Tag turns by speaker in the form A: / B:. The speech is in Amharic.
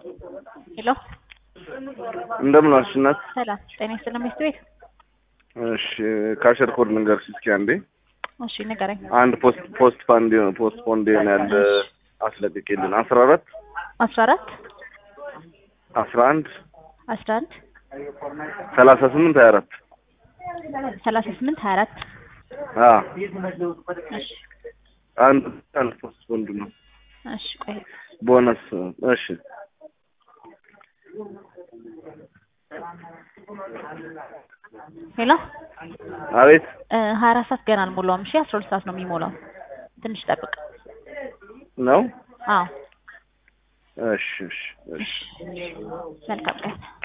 A: ሄሎ
B: እንደምን ዋልሽ እናት?
A: ሰላም ጤና ይስጥልኝ ሚስት ቤት።
B: እሺ ካሸር ኮድ ንገርሽ እስኪ አንዴ።
A: እሺ ንገረኝ።
B: አንድ ፖስት ፖስት ፋንድ ፖስት ፖንድ ያለ አስለቅቄልን አስራ አራት
A: አስራ አራት
B: አስራ አንድ
A: አስራ አንድ
B: ሰላሳ ስምንት ሀያ አራት
A: ሰላሳ ስምንት ሀያ አራት
B: አዎ
A: እሺ
B: አንድ አንድ ፖስት ፖንድ ነው
A: እሺ ቆይ
B: ቦነስ እሺ
A: ሄሎ
B: አቤት
A: ሀያ አራት ሰዓት ገና አልሞላውም። እሺ አስራ ሁለት ሰዓት ነው የሚሞላው። ትንሽ ጠብቅ።
B: ነው
A: አዎ
B: እሺ እሺ እሺ
A: መልካም ቀን